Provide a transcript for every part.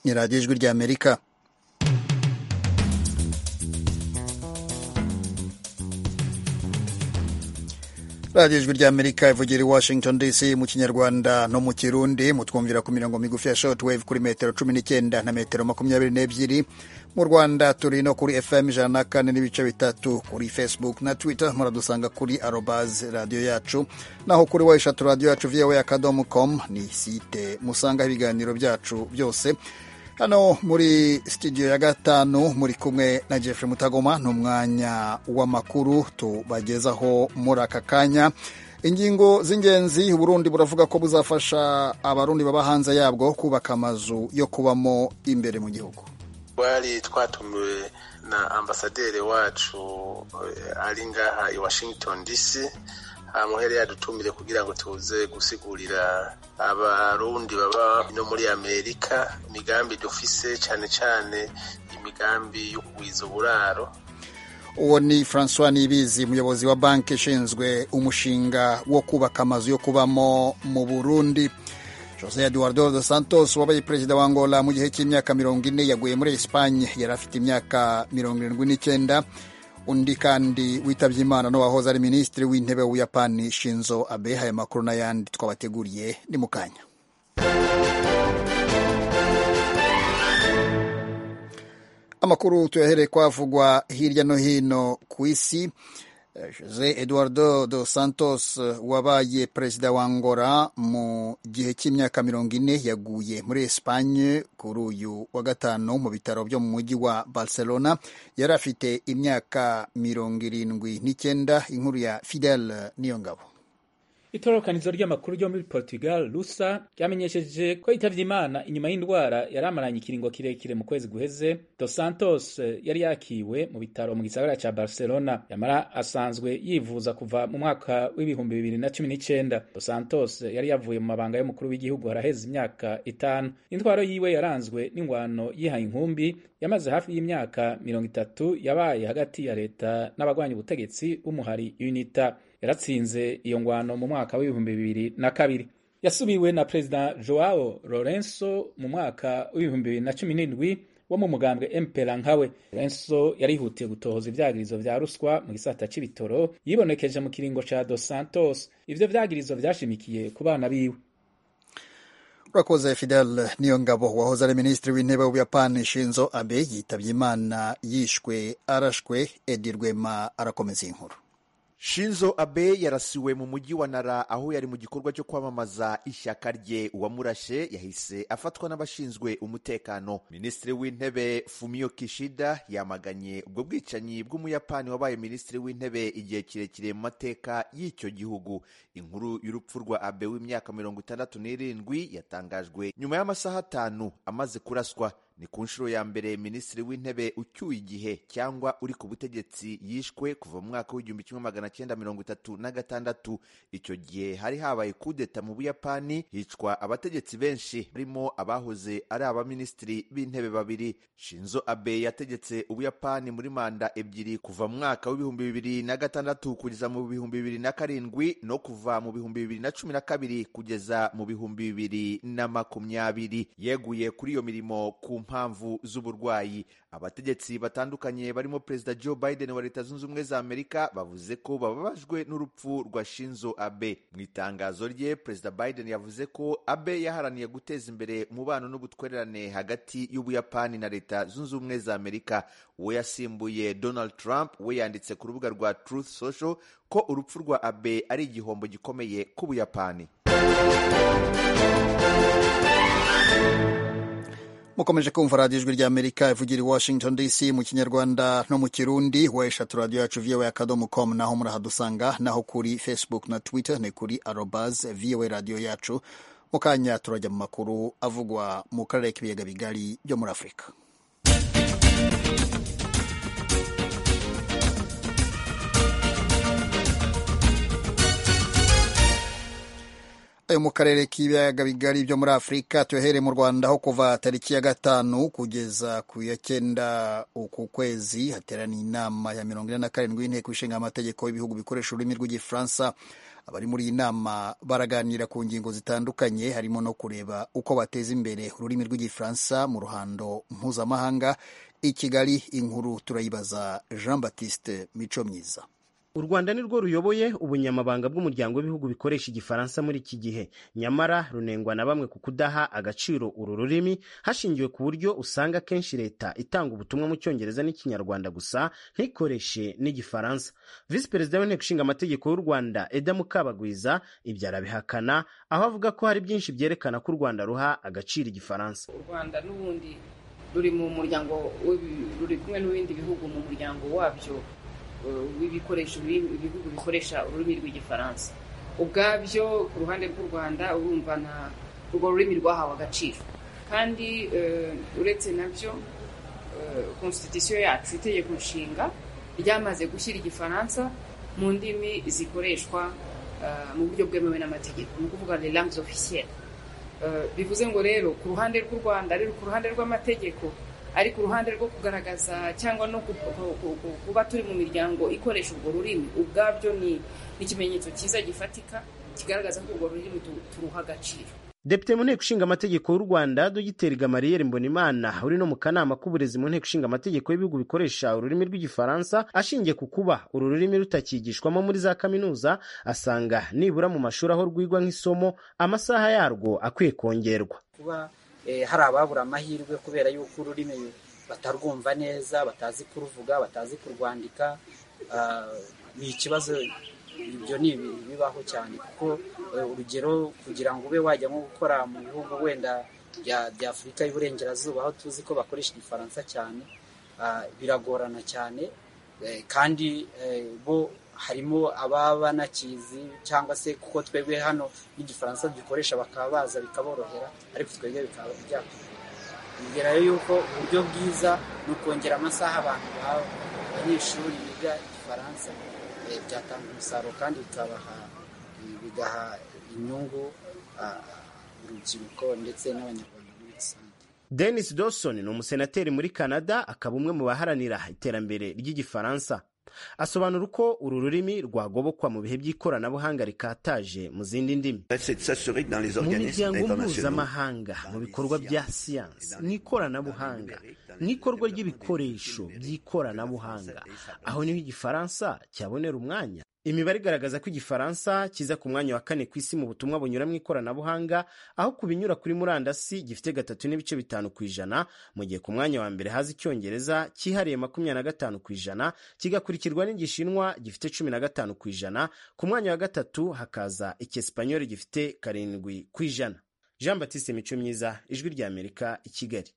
ni radiyo ijwi ry'amerika radiyo ijwi ry'amerika ivugira i washington dc mu kinyarwanda no mu kirundi mutwumvira ku mirongo migufi ya shortwave kuri metero cumi n'icyenda na metero makumyabiri n'ebyiri mu rwanda turi no kuri fm ijana na kane n'ibice bitatu kuri facebook na twitter muradusanga kuri arobaz radiyo yacu naho kuri wa eshatu radiyo yacu voa akadomo com ni site musangaho ibiganiro byacu byose hano muri studio ya gatanu muri kumwe na Jeffrey Mutagoma ni umwanya w'amakuru tubagezaho muri aka kanya ingingo z'ingenzi uburundi buravuga ko buzafasha abarundi baba hanze yabwo kubaka amazu yo kubamo imbere mu gihugu twari twatumiwe na ambasaderi wacu ari ngaha i washington dc muhere yadutumire kugira ngo tuze gusigurira abarundi baba no muri amerika imigambi dufise cyane cyane imigambi yo kugwiza uburaro uwo ni francois nibizi umuyobozi wa banki ishinzwe umushinga wo kubaka amazu yo kubamo mu burundi jose eduardo dos santos wabaye perezida wa angola mu gihe cy'imyaka mirongo ine yaguye muri esipanye yari afite imyaka mirongo irindwi n'icyenda undi kandi witabye imana n'uwahoze ari minisitiri w'intebe w'ubuyapani shinzo abe aya makuru n'ayandi twabateguriye ni mu kanya amakuru tuyahereye kwavugwa hirya no hino ku isi jose eduardo dos santos wabaye perezida wa angola mu gihe cy'imyaka mirongo ine yaguye muri esipanye kuri uyu wa gatanu mu bitaro byo mu mujyi wa barcelona yari afite imyaka mirongo irindwi n'icyenda inkuru ya fidel niyo ngabo itororokanizo ry'amakuru ryo muri portugal rusa ryamenyesheje ko yitavye imana inyuma y'indwara yari amaranye ikiringo kirekire mu kwezi guheze dos santos yari yakiwe mu bitaro mu gisagara ca barcelona yamara asanzwe yivuza kuva mu mwaka w'ibihumbi bibiri na cumi n'icenda dos santos yari yavuye mu mabanga y'umukuru w'igihugu haraheze imyaka itanu intwaro yiwe yaranzwe n'ingwano yihaye inkumbi yamaze hafi y'imyaka mirongo itatu yabaye hagati ya leta n'abagwanya ubutegetsi b'umuhari unita yaratsinze iyo ngwano mu mwaka w'ibihumbi bibiri na kabiri yasubiwe na perezida joao lorenzo mu mwaka w'ibihumbi bibiri na cumi n'indwi wo mu mugambwe mpera nkawe lorenzo yarihutiye gutohoza ivyagirizo vya ruswa mu gisata c'ibitoro yibonekeje mu kiringo ca dos santos ivyo vyagirizo vyashimikiye ku bana biwe urakoze fidel niyo ngabo wahoze ari minisitiri w'intebe w'ubuyapani shinzo abe yitabye imana yishwe arashwe edi rwema arakomeza inkuru shinzo abe yarasiwe mu mujyi wa nara aho yari mu gikorwa cyo kwamamaza ishyaka rye uwamurashe yahise afatwa n'abashinzwe umutekano minisitiri w'intebe fumio kishida yamaganye ubwo bwicanyi bw'umuyapani wabaye minisitiri w'intebe igihe kirekire mu mateka y'icyo gihugu inkuru y'urupfu rwa abe w'imyaka mirongo itandatu n'irindwi yatangajwe nyuma y'amasaha atanu amaze kuraswa ni ku nshuro ya mbere minisitiri w'intebe ucyuye igihe cyangwa uri ku butegetsi yishwe kuva mu mwaka w'igihumbi kimwe magana cyenda mirongo itatu na gatandatu icyo gihe hari habaye kudeta mu buyapani hicwa abategetsi benshi barimo abahoze ari abaminisitiri b'intebe babiri shinzo abe yategetse ubuyapani muri manda ebyiri kuva mu mwaka w'ibihumbi bibiri na gatandatu kugeza mu bihumbi bibiri na karindwi no kuva mu bihumbi bibiri na cumi na kabiri kugeza mu bihumbi bibiri na makumyabiri yeguye kuri iyo mirimo ku mpamvu z'uburwayi abategetsi batandukanye barimo perezida joe biden wa leta zunze ubumwe za amerika bavuze ko bababajwe n'urupfu rwa shinzo abe mu itangazo rye perezida biden yavuze ko abe yaharaniye guteza imbere umubano n'ubutwererane hagati y'ubuyapani na leta zunze ubumwe za amerika uwo yasimbuye donald trump we yanditse ku rubuga rwa truth social ko urupfu rwa abe ari igihombo gikomeye k'ubuyapani mukomeje kumva radiyo ijwi ry'amerika ivugira i washington dc mu kinyarwanda no mu kirundi wa eshatu radiyo yacu voa akadomo com naho murahadusanga naho kuri facebook na twitter ni kuri arobaz voa radiyo yacu mu kanya turajya mu makuru avugwa mu karere k'ibiyaga bigari byo muri afurika yo mu karere k'ibiyaga bigari byo muri afurika tuyahere mu rwanda aho kuva tariki ya gatanu kugeza ku ya cyenda uku kwezi hateraniye inama ya mirongo ine na karindwi y'inteko ishinga amategeko y'ibihugu bikoresha ururimi rw'igifaransa abari muri iyi nama baraganira ku ngingo zitandukanye harimo no kureba uko bateza imbere ururimi rw'igifaransa mu ruhando mpuzamahanga i kigali inkuru turayibaza jean baptiste mico myiza u rwanda ni rwo ruyoboye ubunyamabanga bw'umuryango w'ibihugu bikoresha igifaransa muri iki gihe nyamara runengwa na bamwe ku kudaha agaciro uru rurimi hashingiwe ku buryo usanga akenshi leta itanga ubutumwa mu cyongereza n'ikinyarwanda gusa ntikoreshe n'igifaransa visi perezida w'inteko ishinga amategeko y'u rwanda eda mukabagwiza ibyo arabihakana aho avuga ko hari byinshi byerekana ko u rwanda ruha agaciro igifaransa u rwanda n'ubundi ruri mu muryango ruri kumwe n'ibindi bihugu mu muryango wabyo w'ibikoresho ibihugu bikoresha ururimi rw'igifaransa ubwabyo ku ruhande rw'u rwanda urumva na urwo rurimi rwahawe agaciro kandi uretse nabyo konstitusiyo yacu itegeko nshinga ryamaze gushyira igifaransa mu ndimi zikoreshwa mu buryo bwemewe n'amategeko ni ukuvuga les langues officielles bivuze ngo rero ku ruhande rw'u rwanda rero ku ruhande rw'amategeko ari ku ruhande rwo kugaragaza cyangwa no kuba turi mu miryango ikoresha urwo rurimi ubwabyo ni ikimenyetso cyiza gifatika kigaragaza ko urwo rurimi turuha agaciro depite mu nteko ishinga amategeko y'u rwanda dogiteri gamariyeri mbonimana uri no mu kanama k'uburezi mu nteko ishinga amategeko y'ibihugu bikoresha ururimi rw'igifaransa ashingiye ku kuba uru rurimi rutakigishwamo muri za kaminuza asanga nibura mu mashuri aho rwigwa nk'isomo amasaha yarwo akwiye kongerwa kuba hari ababura amahirwe kubera yuko ururimi batarwumva neza batazi kuruvuga batazi kurwandika ni ikibazo ibyo ni ibintu bibaho cyane kuko urugero kugira ngo ube wajya nko gukora mu bihugu wenda bya afurika y'uburengerazuba aho tuzi ko bakoresha igifaransa cyane biragorana cyane kandi bo harimo ababa banakizi cyangwa se kuko twebwe hano n'igifaransa dukoresha bakaba baza bikaborohera ariko twebwe bikaba byakora yuko uburyo bwiza ni ukongera amasaha abantu abanyeshuri biga igifaransa byatanga umusaruro kandi bikabaha bigaha inyungu urubyiruko ndetse n'abanyarwanda muri rusange denis dawson ni umusenateri muri canada akaba umwe mu baharanira iterambere ry'igifaransa asobanura uko uru rurimi rwagobokwa mu bihe by'ikoranabuhanga rikataje mu zindi ndimi mu miryango mpuzamahanga mu bikorwa bya siyansi n'ikoranabuhanga n'ikorwa ry'ibikoresho by'ikoranabuhanga aho niho igifaransa cyabonera umwanya imibare igaragaza ko igifaransa kiza ku mwanya wa kane ku isi mu butumwa bunyura mu ikoranabuhanga aho ku binyura kuri murandasi gifite gatatu n'ibice bitanu ku ijana mu gihe ku mwanya wa mbere haza icyongereza cyihariye makumyabiri na gatanu ku ijana kigakurikirwa n'igishinwa gifite cumi na gatanu ku ijana ku mwanya wa gatatu hakaza icyesipanyoli gifite karindwi ku ijana jean batiste mico myiza ijwi ry'amerika i kigali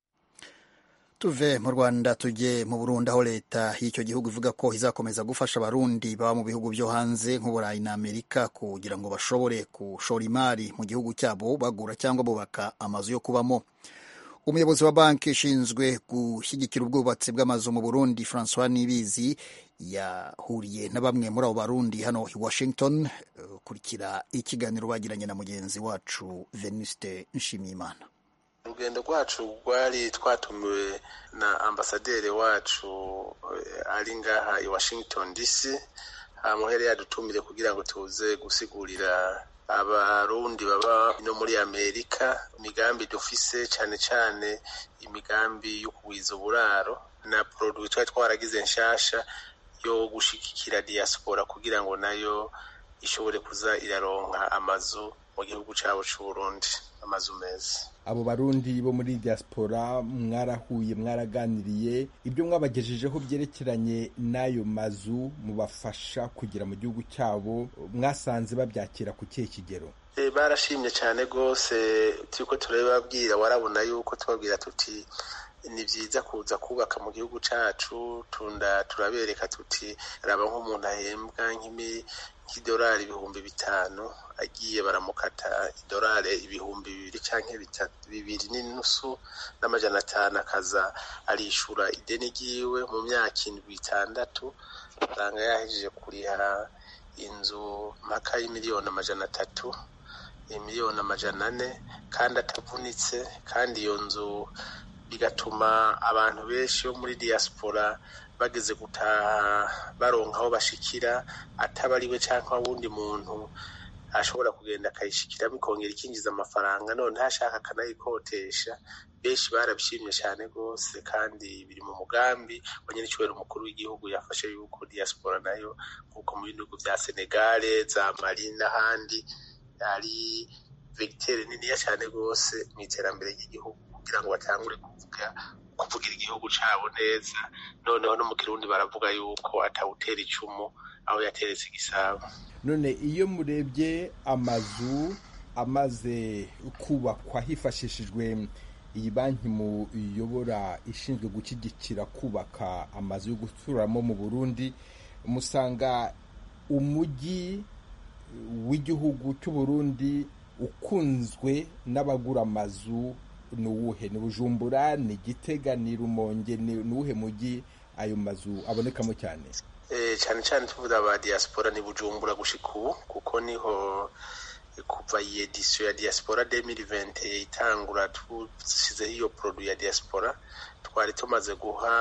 tuve mu rwanda tujye mu burundi aho leta y'icyo gihugu ivuga ko izakomeza gufasha abarundi baba mu bihugu byo hanze nk'uburayi na amerika kugira ngo bashobore gushora imari mu gihugu cyabo bagura cyangwa bubaka amazu yo kubamo umuyobozi wa banki ishinzwe gushyigikira ubwubatsi bw'amazu mu burundi francois nibizi yahuriye na bamwe muri abo barundi hano i washington kurikira ikiganiro bagiranye na mugenzi wacu venuste nshimiyimana urugendo rwacu rwari twatumiwe na ambasaderi wacu ari ngaha i washington dc muhere yadutumire kugira ngo tuze gusigurira abarundi baba no muri amerika imigambi dufise cyane cyane imigambi yo kugwiza uburaro na produit twari twaragize nshasha yo gushigikira diaspora kugira ngo nayo ishobore kuza iraronka amazu mu gihugu cyabo cy'uburundi amazu meza abo barundi bo muri diaspora mwarahuye mwaraganiriye ibyo mwabagejejeho byerekeranye n'ayo mazu mubafasha kugera mu gihugu cyabo mwasanze babyakira ku kihe kigero barashimye cyane rwose turiko turababwira warabona yuko tubabwira tuti ni byiza kuza kubaka mu gihugu cyacu tunda turabereka tuti raba nk'umuntu ahembwa nk'idolari ibihumbi bitanu agiye baramukata idolari ibihumbi bibiri cyangwa bibiri n'inusu n'amajana atanu akaza arishura ideni ryiwe mu myaka indwi itandatu usanga yahejeje kuriha inzu mpaka y'imiliyoni amajana atatu miliyoni amajana ane kandi atavunitse kandi iyo nzu bigatuma abantu benshi bo muri diaspora bageze gutaha baronka aho bashikira ataba ari we cyangwa wundi muntu ashobora kugenda akayishikiramo ikongera ikinjiza amafaranga none ashaka akanayikotesha benshi barabishimye cyane rwose kandi biri mu mugambi wa nyir'icyubahiro umukuru w'igihugu yafashe yuko diaspora nayo nk'uko mu bihugu bya senegale za mali n'ahandi ari vegiteri niniya cyane rwose mu iterambere ry'igihugu kugira ngo batangure kuvuga kuvugira igihugu cyabo neza noneho no mu kirundi baravuga yuko atawutera icumu aho yateretse igisabo none iyo murebye amazu amaze kubakwa hifashishijwe iyi banki muyobora ishinzwe gushyigikira kubaka amazu yo guturamo mu burundi musanga umujyi w'igihugu cy'u Burundi ukunzwe n'abagura amazu ni uwuhe ni bujumbura ni gitega ni rumonge ni uwuhe mujyi ayo mazu abonekamo cyane cyane cyane tuvuga aba diaspora ni bujumbura gushika ubu kuko niho kuva iyi edisiyo ya diaspora 2020 itangura dusizeho iyo produit ya diaspora twari tumaze guha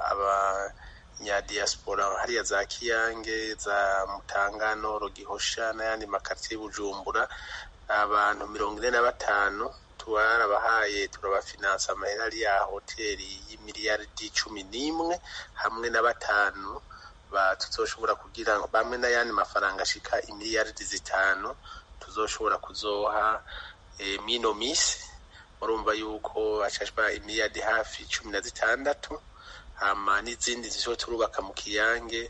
abanyadiaspora hariya za kiyange za mutangano rogihosha n'ayandi makartiye bujumbura abantu mirongo ine na batanu twarabahaye turabafinansa amahera ari ya hoteli y'imiliyaridi cumi n'imwe hamwe na batanu tuzoshobora kugira bamwe n'ayandi mafaranga ashika imiliyaridi zitanu tuzoshobora kuzoha mino misi murumva yuko hashashwa imiliyaridi hafi cumi na zitandatu hama n'izindi zizo turubaka mu kiyange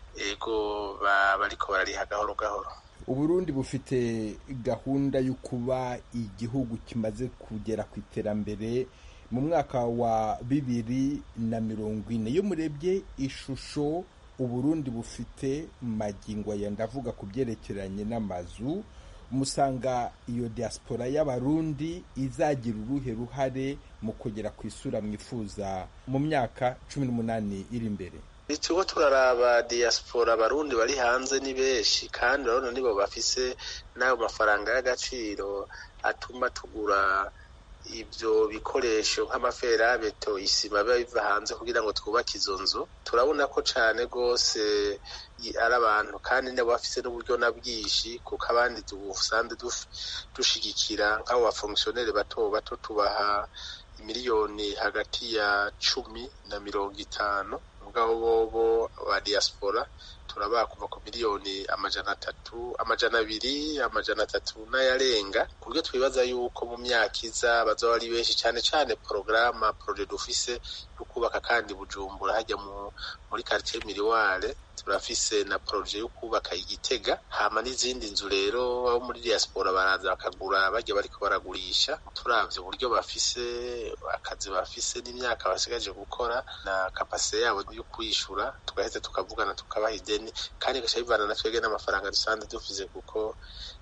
ego bariko barariha gahoro gahoro uburundi bufite gahunda yo kuba igihugu kimaze kugera ku iterambere mu mwaka wa bibiri na mirongo ine iyo murebye ishusho uburundi bufite magingo aya ndavuga ku byerekeranye n'amazu musanga iyo diaspora y'abarundi izagira uruhe ruhare mu kugera ku isura mwifuza mu myaka cumi n'umunani iri imbere turiko turaraba diaspora abarundi bari hanze ni benshi kandi urabona nibo bafise n'ayo mafaranga y'agaciro atuma tugura ibyo bikoresho nk'amaferabeto isima biba biva hanze kugira ngo twubake izo nzu turabona ko cyane rwose ari abantu kandi nabo bafise n'uburyo na bwinshi kuko abandi dusanzwe dushigikira nk'abo bafongisiyoneri bato bato tubaha miliyoni hagati ya cumi na mirongo itanu mugabo bobo ba diaspora turabaha kuva ku miliyoni amajana atatu amajana abiri amajana atatu n'ayarenga ku buryo twibaza yuko mu myaka iza bazaba ari benshi cyane cyane porogaramu poroje dufise yo kubaka kandi bujumbura hajya muri quartier miriware turafise na poroje yo kubaka igitega hama n'izindi nzu rero abo muri diaspora baraza bakagura bajya bariko baragurisha turavye uburyo bafise akazi bafise n'imyaka basigaje gukora na kapasite yabo yo kwishura tugaheza tukavugana tukabaha ideni kandi gaca bivana na twebwe n'amafaranga dusanzwe dufise kuko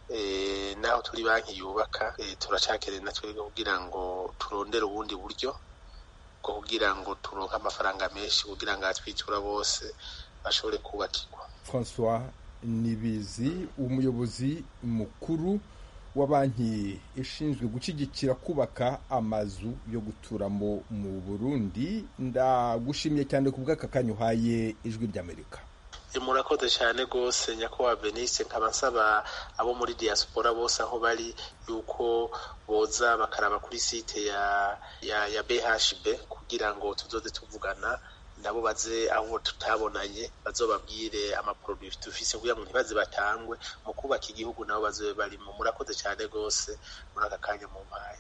naho turi banki yubaka turacakeneye na twebwe kugira ngo turondere ubundi buryo bwo kugira ngo turonke amafaranga menshi kugira ngo atwitura bose bashobore kubakirwa francois nibizi umuyobozi mukuru wa banki ishinzwe gushyigikira kubaka amazu yo guturamo mu burundi ndagushimiye cyane ku bw'aka kanya uhaye ijwi ry'amerika murakoze cyane rwose nyakubahwa benise nkaba nsaba abo muri diaspora bose aho bari yuko boza bakaraba kuri site ya ya ya bhb kugira ngo tuzoze tuvugana nabo baze aho tutabonanye bazobabwire amaproduit dufise kugira ngo ntibaze batangwe mu kubaka igihugu nabo bazobe barimo murakoze cyane rwose muri aka kanya mu mpaye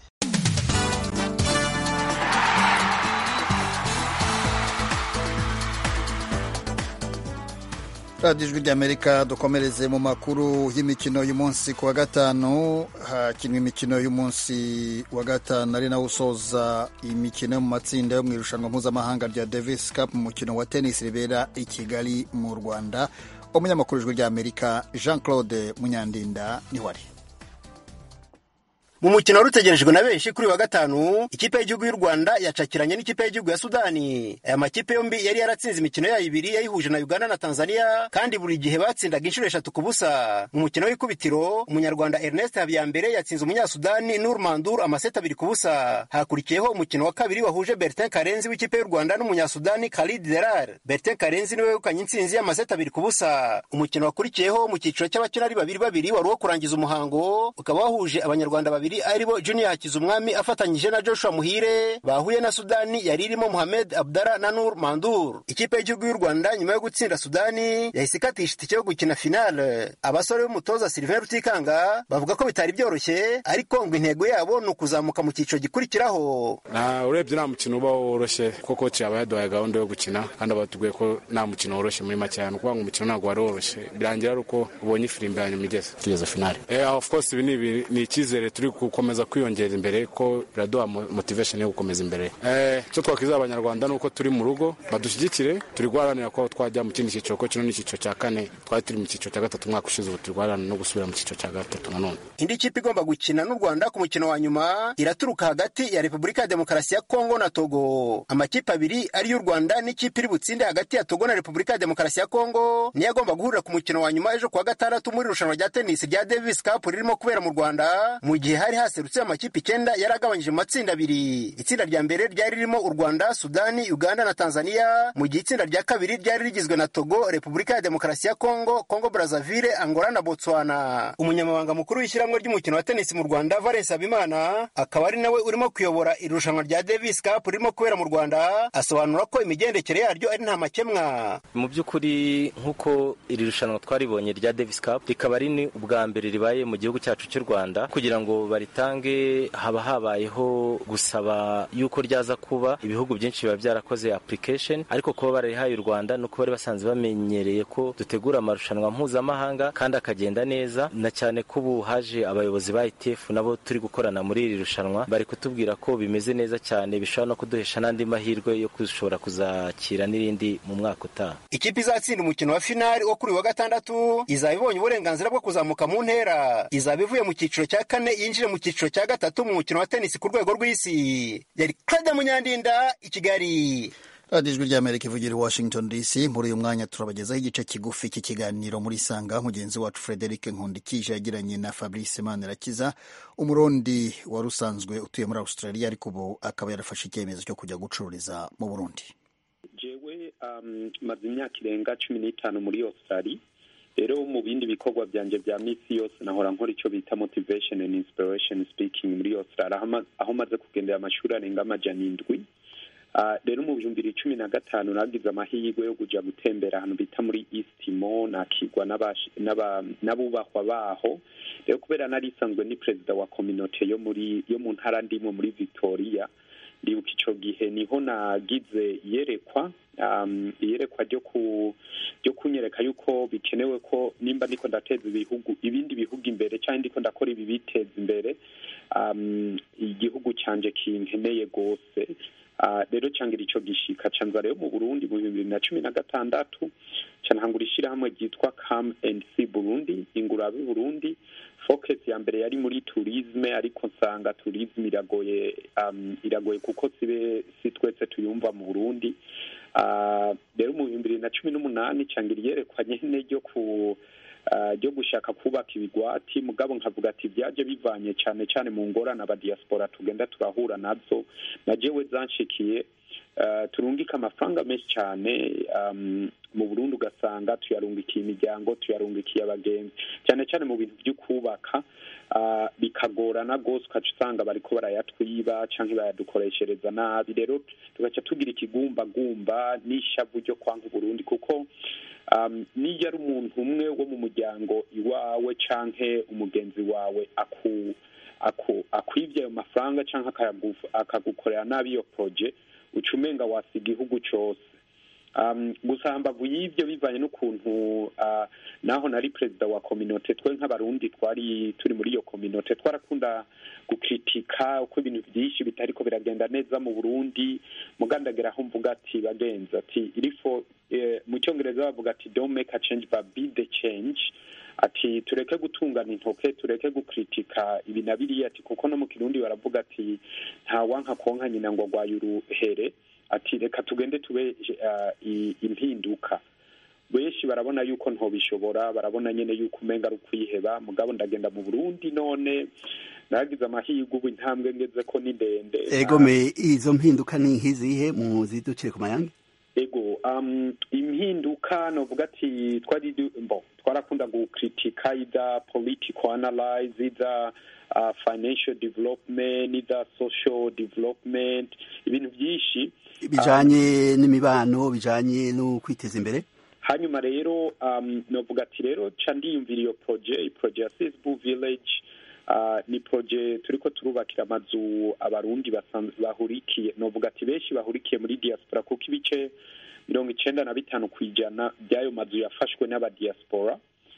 radiyo ijwi ry'amerika dukomereze mu makuru y'imikino y'umunsi ku wa gatanu hakinwa imikino y'umunsi wa gatanu ari nawo usoza imikino yo mu matsinda yo mu irushanwa mpuzamahanga rya davis cup mu mukino wa tennis ribera i kigali mu rwanda umunyamakuru ijwi ry'amerika jean claude munyandinda niho ari mu mukino wari utegerejwe na benshi kuri wa gatanu ikipe y'igihugu y'u rwanda yacakiranye n'ikipe y'igihugu ya sudani aya makipe yombi yari yaratsinze imikino yayo ibiri yayihuje na uganda na tanzania kandi buri gihe batsindaga inshuro eshatu ku busa mu mukino w'ikubitiro umunyarwanda ernest habiyambere yatsinze umunyasudani nur mandur amaseti abiri ku busa hakurikiyeho umukino wa kabiri wahuje bertin karenzi w'ikipe y'u rwanda n'umunyasudani khalid derar bertin karenzi niwe wegukanye intsinzi y'amaseti abiri ku busa umukino wakurikiyeho mu cyiciro cy'abakina ari babiri babiri wari uwo kurangiza umuhango ukaba wahuje abanyarwanda babiri aribo junior hakizumwami afatanyije na joshua muhire bahuye na sudani yari irimo muhamed abdara na nur mandur ikipe y'igihugu y'u rwanda nyuma yo gutsinda sudani yahise ikatisha itike yo gukina finale abasore b'umutoza sylvain rutikanga bavuga ko bitari byoroshye ariko ngo intego yabo ni ukuzamuka mu cyiciro gikurikiraho urebye nta mukino uba woroshye kuko koci yaba yaduhaye gahunda yo gukina kandi batubwiye ko nta mukino woroshye muri make cyane ukuvuga ngo umukino ntabwo wari woroshye birangira ari uko ubonye ifirimbi ya nyuma igeze tugeze finale of course ibi ni icyizere turi gukomeza kwiyongera imbere ko biraduha motivation yo gukomeza imbere icyo twakwizera abanyarwanda ni uko turi mu rugo badushyigikire turi guharanira ko twajya mu kindi cyiciro ko kino ni icyiciro cya kane twari turi mu cyiciro cya gatatu umwaka ushize ubu turi guharanira no gusubira mu cyiciro cya gatatu nanone indi kipe igomba gukina n'u rwanda ku mukino wa nyuma iraturuka hagati ya repubulika ya demokarasi ya kongo na togo amakipe abiri ariyo u rwanda n'ikipe iri butsinde hagati ya togo na repubulika ya demokarasi ya kongo niyo agomba guhurira ku mukino wa nyuma ejo kuwa gatandatu muri irushanwa rya tenisi rya davis cup ririmo kubera mu rwanda mu gihe hari haserutse amakipe icyenda yari agabanyije mu matsinda abiri itsinda rya mbere ryari ririmo u rwanda sudani uganda na tanzania mu gihe itsinda rya kabiri ryari rigizwe na togo repubulika ya demokarasi ya kongo kongo brazaville angola na botswana umunyamabanga mukuru w'ishyirahamwe ry'umukino wa tenisi mu rwanda valence habimana akaba ari nawe urimo kuyobora irushanwa rya davis cup ririmo kubera mu rwanda asobanura ko imigendekere yaryo ari nta makemwa mu by'ukuri nk'uko iri rushanwa twaribonye rya davis cup rikaba ari ni ubwa mbere ribaye mu gihugu cyacu cy'u rwanda kugira ngo baritange haba habayeho gusaba yuko ryaza kuba ibihugu byinshi biba byarakoze application ariko kuba bararihaye u rwanda nuko bari basanzwe bamenyereye ko dutegura amarushanwa mpuzamahanga kandi akagenda neza na cyane ko ubu haje abayobozi ba ITF nabo turi gukorana muri iri rushanwa bari kutubwira ko bimeze neza cyane bishobora no kuduhesha n'andi mahirwe yo gushobora kuzakira n'irindi mu mwaka utaha ikipe izatsinda umukino wa finali wo kuri wa gatandatu izaba ibonye uburenganzira bwo kuzamuka mu ntera izaba ivuye mu cyiciro cya kane yinjire mu cyiciro cya gatatu mu mukino wa tenisi ku rwego rw'isi yari Claude Munyandinda i Kigali radiyo ijwi ry'amerika ivugira i washington dc muri uyu mwanya turabagezaho igice kigufi cy'ikiganiro muri sanga mugenzi wacu frederic nkundikije yagiranye na fabrice manirakiza umurundi wari usanzwe utuye muri australia ariko ubu akaba yarafashe icyemezo cyo kujya gucururiza mu burundi jewe maze imyaka irenga cumi n'itanu muri australia rero mu bindi bikorwa byanjye bya minsi yose nahora nkora icyo bita motivation and inspiration speaking muri australia aho maze kugendera amashuri arenga amajana indwi rero mu bihumbi bibiri cumi na gatanu nagize amahirwe yo kujya gutembera ahantu bita muri isitimo nakigwa n'abubahwa baho rero kubera nari isanzwe ni perezida wa kominote yo muri yo mu ntara ndimo muri victoria ndibuka icyo gihe niho nagize iyerekwa iyerekwa ryo kunyereka yuko bikenewe ko nimba ndiko ndateza ibihugu ibindi bihugu imbere cyangwa ndiko ndakora ibi biteza imbere igihugu cyanje kinkeneye rwose rero cyangwa icyo gishika canza rero mu burundi mu bibiri na cumi na gatandatu canhangura ishyirahamwe ryitwa kam and c burundi ingurabe burundi focus ya mbere yari muri tourisme ariko nsanga tourisme iragoye um, iragoye kuko sibe si twese tuyumva mu burundi rero mu bihumbi bibiri na cumi n'umunani cyangwa iryerekwa nyene ryo ku ryo gushaka kubaka ibigwati mugabo nkavuga ati byaje bivanye cyane cyane mu ngorane abadiaspora tugenda turahura nazo na jewe zanshikiye turungika amafaranga menshi cyane mu burundi ugasanga tuyarungikiye imiryango tuyarungikiye abagenzi cyane cyane mu bintu byo kubaka bikagorana rwose ukaca usanga bariko barayatwiba cyangwa bayadukoreshereza nabi rero tugaca tugira ikigumbagumba n'ishavu ryo kwanka uburundi kuko niyo ari umuntu umwe wo mu muryango iwawe canke umugenzi wawe aku akwibye ayo mafaranga cyangwa akagukorera nabi iyo poroje uca umenga wasiga igihugu cyose um, gusa hambavu y'ivyo bivanye n'ukuntu uh, naho nari perezida wa kominote twe nk'abarundi twari turi muri iyo kominote twarakunda gukritika uko ibintu vyinshi bitariko biragenda neza mu burundi mugandagera aho mvuga ati bagenzi ati irifo eh, mu cyongereza bavuga ati don't make a change but be the change ati tureke gutungana intoke tureke gukritika ibi na biriya ati kuko no mu kirundi baravuga ati nta wanka konka nyina ngo agwaye uruhere ati reka tugende tube uh, impinduka benshi barabona yuko ntobishobora barabona nyene yuko umenga ari ukwiheba mugabo ndagenda mu burundi none naragize amahirwe ubu intambwe ngeze ko ni ndende egome izo mpinduka ni nk'izihe mu ziducire ku mayange ego um, impinduka novuga ati twari bon twarakunda gukritika ida political analyze ida uh, financial development ida social development ibintu byinshi bijanye um, n'imibano bijanye no kwiteza imbere hanyuma rero um, novuga ati rero ca ndiyumvira iyo proje proje ya sisbu village uh, ni proje turiko turubakira amazu abarundi bahurikiye novuga ati benshi bahurikiye muri diaspora kuko ibice mirongo icenda na bitanu ku ijana by'ayo mazu yafashwe n'abadiaspora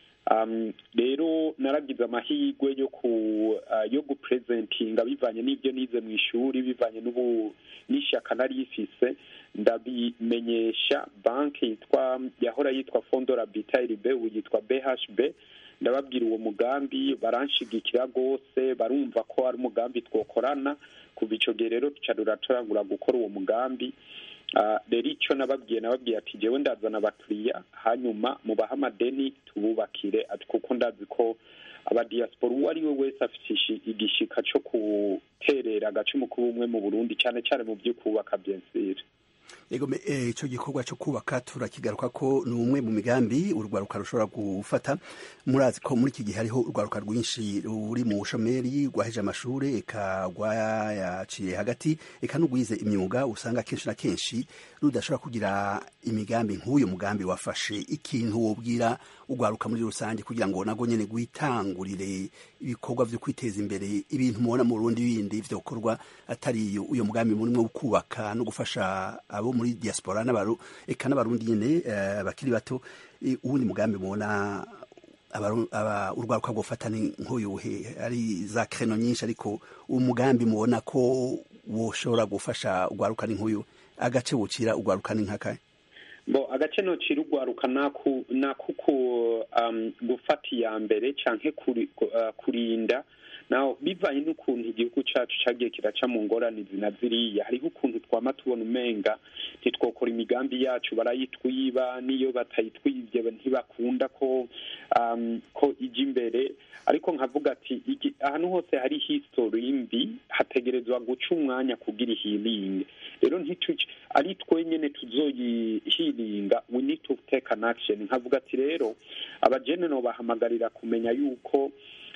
um, rero naragize amahirwe yo ku uh, yo gupresentinga bivanye n'ibyo nize mu ishuri bivanye n'ubu n'ishyaka nari ifise ndabimenyesha banki yitwa yahora yitwa fondo rabitaire b ubu yitwa bhb ndababwira uwo mugambi baranshigikira rwose barumva ko ari umugambi twokorana kuva ico gihe rero tuca turatoragura gukora uwo mugambi rero icyo nababwiye nababwiye ati jewe ndazana abakiriya hanyuma mubahe amadeni tububakire ati kuko ndazi ko abadiyasipora uwo ari we wese afite igishika cyo guterera agacumu k'ubumwe mu burundi cyane cyane mu byo kubaka byensire ego icyo gikorwa cyo kubaka turakigaruka ko ni umwe mu migambi urwaruka rushobora gufata murazi ko muri iki gihe hariho urwaruka rwinshi ruri mu bushomeri rwaheje amashuri eka rwayaciye hagati eka n'urwize imyuga usanga kenshi na kenshi rudashobora kugira imigambi nk'uyu mugambi wafashe ikintu wobwira urwaruka muri rusange kugira ngo nago nyene gwitangurire ibikorwa vyo kwiteza imbere ibintu mubona mu Burundi bindi vyokorwa atari uyo mugambi murimwo kubaka no gufasha abo muri diaspora n'abaru eka n'abarundi nyene uh, bakiri bato uwundi mugambi mubona urwaruka rwofata ni nk'uyuhe ari za kreno nyinshi ariko umugambi mubona ko woshobora gufasha urwaruka ni nk'uyu agace wocira urwaruka ni nk'akahe bo agace nocira urwaruka nakuko um, gufata iya mbere canke kuri, uh, kurinda naho bivanye n'ukuntu igihugu cacu cagiye kiraca mu ngorane zina ziriya hariho ukuntu twama tubona umenga ntitwokora imigambi yacu barayitwiba n'iyo batayitwibye ntibakunda ko um, ko ija imbere ariko nkavuga ati ahantu hose hari history mbi hategerezwa guca umwanya kugira ihilinge rero ntituce ari twe nyene tuzoyihilinga we need to take an action nkavuga ati rero abajene no bahamagarira kumenya yuko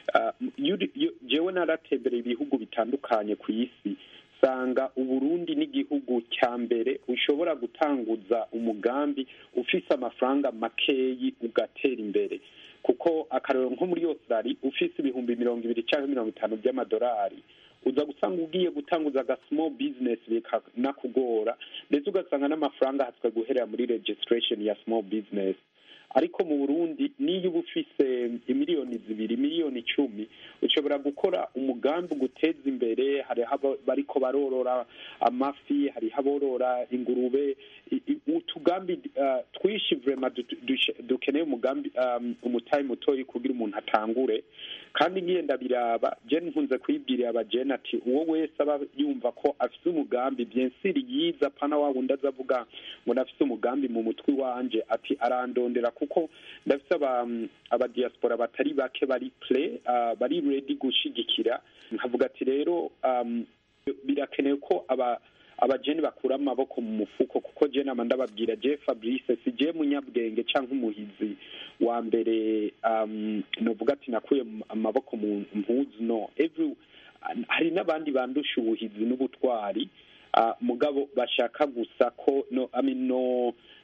jewe naratembereye ibihugu bitandukanye ku isi sanga uburundi n'igihugu cya mbere ushobora gutanguza umugambi ufise amafaranga makeyi ugatera imbere kuko akarero nko muri australia ufise ibihumbi mirongo ibiri cyangwa mirongo itanu by'amadolari uza gusanga ugiye gutanguza aga small business bikanakugora ndetse ugasanga n'amafaranga hatswe guherera muri registration ya small business ariko mu burundi niyo uba ufise imiliyoni zibiri miliyoni icumi ushobora gukora umugambi guteza imbere hariho bariko barorora amafi hariho aborora ingurube utugambi twishi vrema dukeneye umugambi umutayi mutoyi kugira umuntu atangure kandi ngiye ndabiraba jene nkunze kwibwirira abajene ati uwo wese aba yumva ko afise umugambi byensiri yiza pana wa wundi azavuga ngo nafise umugambi mu mutwe wanje ati arandondera kuko ndafise abadiaspora batari bake bari play bari ready gushigikira nkavuga ati rero birakenewe ko aba abajeni bakura amaboko mu mufuko kuko je nama ndababwira je Fabrice si je munyabwenge canke umuhizi wa mbere um, novuga ati nakuye amaboko mu mpuzu no every hari n'abandi bandusha ubuhizi n'ubutwari uh, mugabo bashaka gusa ko no I mean no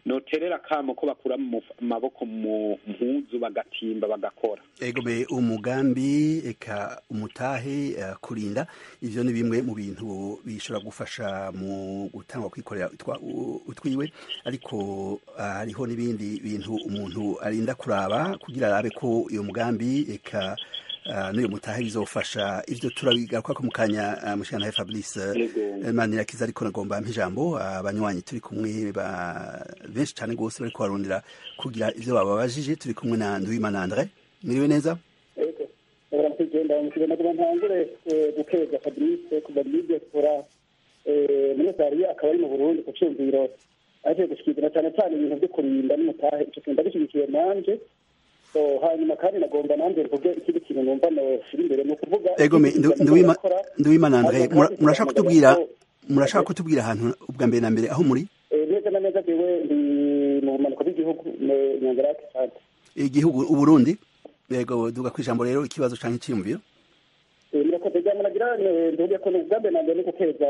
noterera akamo ko bakura mu maboko mu mpuzu bagatimba bagakora egome umugambi eka umutahe uh, kurinda ivyo ni bimwe mu bintu bishobora gufasha mu gutangwa kwikorera utwiwe ariko hariho uh, n'ibindi bintu umuntu arinda kuraba kugira arabe ko iyo mugambi eka uh, n'uyo mutahe bizofasha ivyo turabigaruka ko mu kanya uh, mushana Fabrice uh, Manirakiza ariko nagomba mpijambo abanywanyi uh, turi kumwe ba benshi cyane gose bariko barondera kugira ivyo bababajije turi kumwe na Nduwimana Andre miriwe neza kugenda mukigenda kuba ntangure gukeza Fabrice kuva muri diaspora muri Zaria akaba ari mu Burundi ku cyumviro aje gushikiriza cyane cyane ibintu byo kurinda n'umutahe icyo kintu ndagishyigikiye nanje hanyuma kandi nagomba nanjye mvuge ikindi kintu numva noshyira imbere ni ukuvuga egome nduwimana andre murashaka kutubwira murashaka kutubwira ahantu ubwa mbere na mbere aho muri neza na neza jewe ndi mu bumanuko bw'igihugu nyangarake sante igihugu uburundi yego duga ku ijambo rero ikibazo canke iciyumviro murakoze ryama nagira nduge ko ubwa mbere na mbere ni gukeza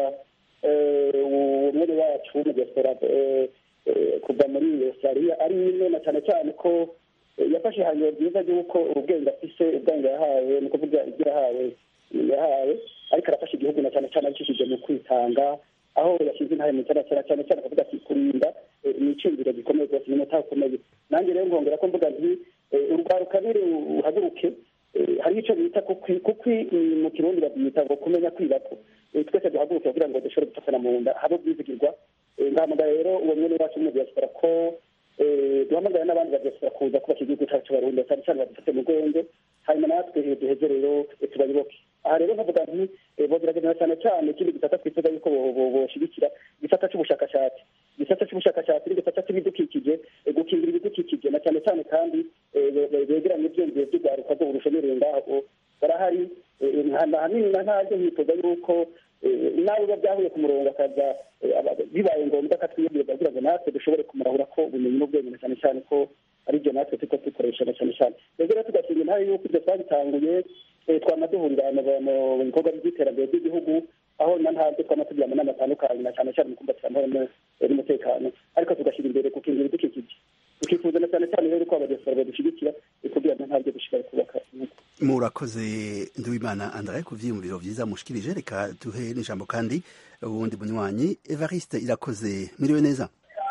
umwene wacu w'umudiyasipora kuva muri australia ari imwe na cyane cyane ko yafashe ihangiro ryiza ry'uko ubwenge afise ubwenge yahawe ni ukuvuga ibyo yahawe yahawe ariko arafasha igihugu na cyane cyane abicishije mu kwitanga aho yashyize intare mu cyana cyane cyane cyane akavuga ati kurinda ni iciyumviro gikomeye rwose ni umutahe ukomeye nanjye rero nkongera ko mvuga nti urwaruka biri uhaguruke hariho icyo bita kukwi mu kirundi babyita ngo kumenya kwibako twese duhaguruke kugira ngo dushobore gufatana mu nda habe ubwizigirwa ngahamagara rero uwo mwene wacu w'umudiyasipora ko duhamagara n'abandi badiyasipora kuza kubaka igihugu cyacu barundi cyane cyane badufate mu rwego hanyuma natwe duheze rero tubayoboke aha rero nkavuga nti bogerageza cyane cyane ikindi gisata twifuza yuko boshigikira igisata cy'ubushakashatsi igisata cy'ubushakashatsi n'igisata cy'ibidukikije gukingira ibidukikije na cyane cyane kandi begeranye ibyiyumviro by'urwaruka rwo burushomereye ngaho barahari ahanini na ntabyo nkifuza yuko nawe biba byahuye ku murongo akaza bibaye ngombwa akatwiyumvira kugira ngo natwe dushobore kumurahura ko ubumenyi n'ubwenge na cyane cyane ko ari byo natwe turiko dukoresha na cyane cyane rero rero tugashinga intare yuko ibyo twabitanguye twama duhurira mu bikorwa by'iterambere ry'igihugu aho na ntabwo twama tugira amanama atandukanye na cyane cyane mu kumbatira amahoro n'umutekano ariko tugashyira imbere gukingira ibidukikije tukifuza na cyane cyane rero ko abadiyasipora badushyigikira kugira ngo ntabyo dushobora kubaka murakoze nduwimana andare ku vyiyumviro vyiza mushikirije reka duhe n'ijambo kandi uwundi munywanyi evariste irakoze miriwe neza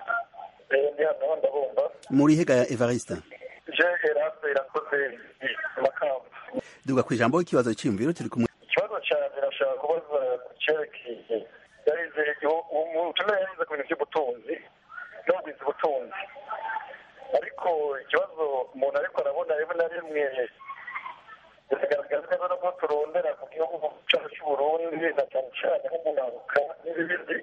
muri hega ya evariste je eraste irakoze makamba duga ku ijambo ikibazo cyiyumviro turi kumwe ikibazo cyane nashaka kubaza ku cerekeye yarize ubutumire yarize ku bintu by'ubutunzi n'ubwiza ubutunzi ariko ikibazo umuntu ariko arabona rimwe na rimwe biragaragara neza nubwo turondera ku gihugu cyacu cy'uburundi na cyane cyane nk'umunaruka n'ibindi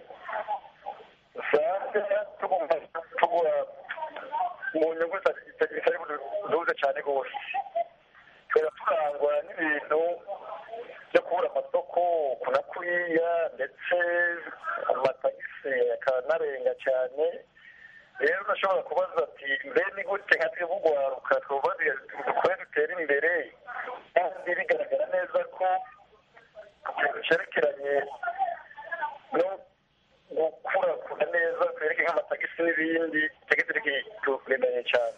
usanga tugomba tugura mu nyungu zitari buduze cyane rwose twera turangwa n'ibintu byo kubura amasoko kunakuriya ndetse amatagisi akanarenga cyane rero urashobora kubaza ati mbe ni gute nka twebwe ugwaruka twubaze dukore dutere imbere kandi bigaragara neza ko ikintu cyerekeranye no gukurakura neza twereke nk'amatagisi n'ibindi tagisi rikituremereye cyane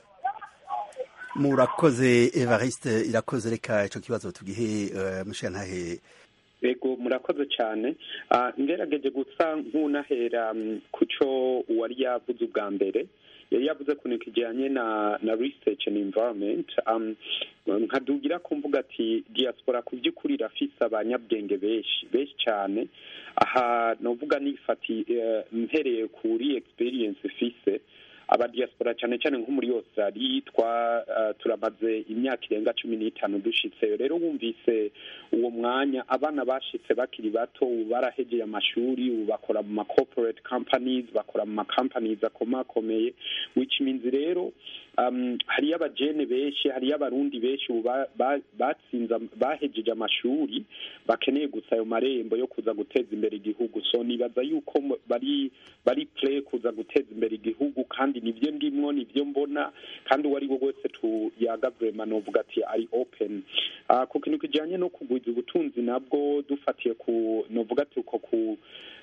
murakoze evariste irakoze reka ico kibazo tugihe uh, mushiyantahe ego murakoze cyane ngerageje gusa nk'unahera ku cyo uwari yavuze ubwa mbere yari yavuze ku kintu kijyanye na na research and environment nkadugira ko mvuga ati diaspora ku by'ukuri irafise abanyabwenge benshi benshi cyane aha novuga nifati mpereye kuri experience ifise abadiaspora cyane cyane nko muri Australia twa uh, turamaze imyaka irenga cumi n'itanu dushitseyo rero wumvise uwo mwanya abana bashitse bakiri bato ubu barahegeye amashuri ubu bakora mu ma corporate companies bakora mu ma companies akomakomeye which means rero um, hariyo abajene benshi hariyo abarundi benshi ubu batsinze bahejeje amashuri bakeneye gusa ayo marembo yo kuza guteza imbere igihugu so nibaza yuko bari bari play kuza guteza imbere igihugu kandi nibyo ndimwo nibyo mbona kandi uwo ari we wese tuyaga vrema novuga ati ari open uh, ku kintu kijanye no kugwiza ubutunzi nabwo dufatiye ku novuga ati uko ku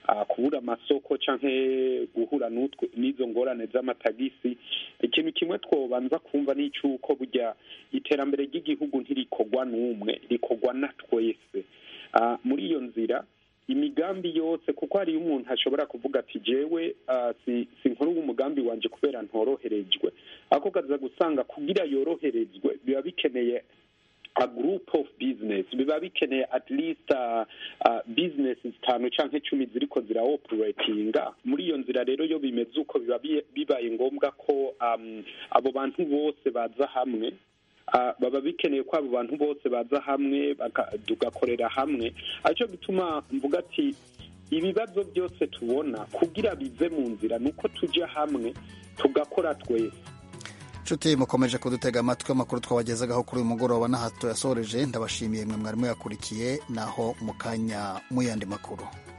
kubura amasoko cyangwa guhura n'izo ngorane z'amatagisi ikintu kimwe twobanza kumva ni icy'uko burya iterambere ry'igihugu ntirikorwa n'umwe rikorwa na twese muri iyo nzira imigambi yose kuko hariyo umuntu ashobora kuvuga ati jewe si nkuru umugambi wanjye kubera ntoroherejwe ariko kaza gusanga kugira yoroherezwe biba bikeneye a group of business biba bikeneye at least uh, uh, business zitanu canke icumi ziriko zira operatinga muri iyo nzira rero yo bimeze uko biba bibaye ngombwa ko um, abo bantu bose baza hamwe uh, baba bikeneye ko abo bantu bose baza hamwe tugakorera hamwe aricyo gituma mvuga ati ibibazo byose tubona kugira bive mu nzira ni uko tujya hamwe tugakora twese nshuti mukomeje kudutega amatwi amakuru twabagezagaho kuri uyu mugoroba n'ahato yasoreje ndabashimiye mwe mwarimu yakurikiye naho mu kanya mu yandi makuru